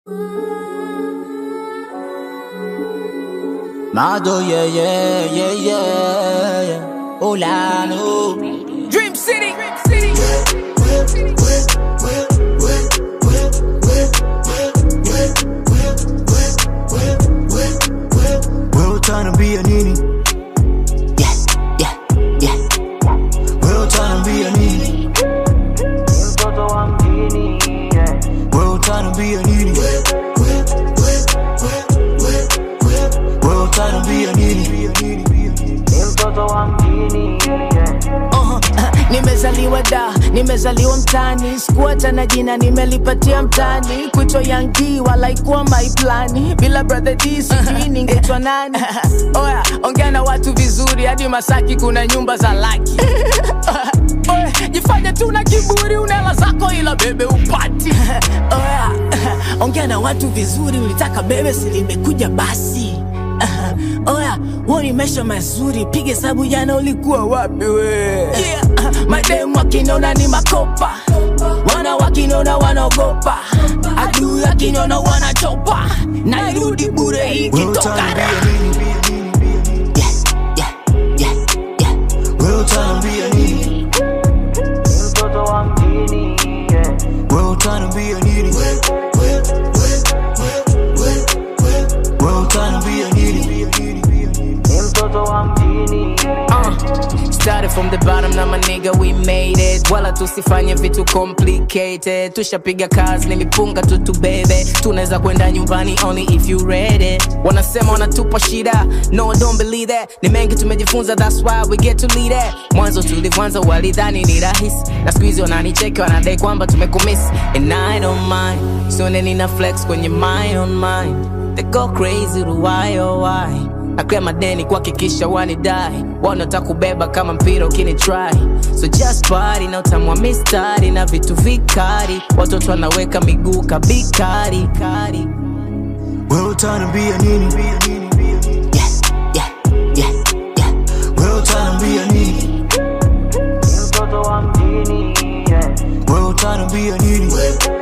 Mado, yeah, yeah, yeah, yeah, yeah. Hola, no. Dream City. Dream City. Wewe utaniambia nini? Yeah, yeah, yeah. Wewe utaniambia nini? mtoto wa mjini yeah. Wewe utaniambia nini? Wewe utaniambia nini? ni mtoto wa mjini yeah. Uh-huh. nimezaliwa da nimezaliwa mtani sikuacha na jina nimelipatia mtani kuitwa yangi walaikuwa maiplani bila brother d sijui ningetwa nani oya ongea na watu vizuri hadi masaki kuna nyumba za laki Oya, jifanye tu na kiburi unela zako ila bebe upati oya ongea na watu vizuri ulitaka bebe silimekuja basi oya huo ni maisha mazuri piga hesabu jana ulikuwa wapi we yeah. mademu wakinona ni makopa wana wakinona wanaogopa adui akinona wanachopa nairudi bure Wewe ikitoka utaniambia nini? Yeah, yeah, yeah, yeah. Wewe utaniambia nini? ni mtoto wa mjini yeah. Wewe utaniambia nini? Wewe utaniambia nini? ni mtoto wa mjini Uh, started from the bottom na maniga we made it wala tusifanye vitu complicated tushapiga kazi nilipunga tutu bebe tunaweza kwenda nyumbani only if you ready wanasema wanatupa shida no don't believe that ni mengi tumejifunza that's why we get to lead it mwanzo tulivyoanza walidhani ni rahisi na siku hizi wananicheki wanadai kwamba tumekumisi and i don't mind sione nina flex kwenye my on mind they go crazy to why oh why naklea madeni kuhakikisha wanidai wanataka kubeba kama mpira ukini try so just party na utamwa mistari na vitu vikari watoto wanaweka miguu kabikari kari Wewe utaniambia nini? Yeah, yeah, yeah, yeah. Wewe utaniambia nini? ni mtoto wa mjini yeah. Wewe utaniambia nini?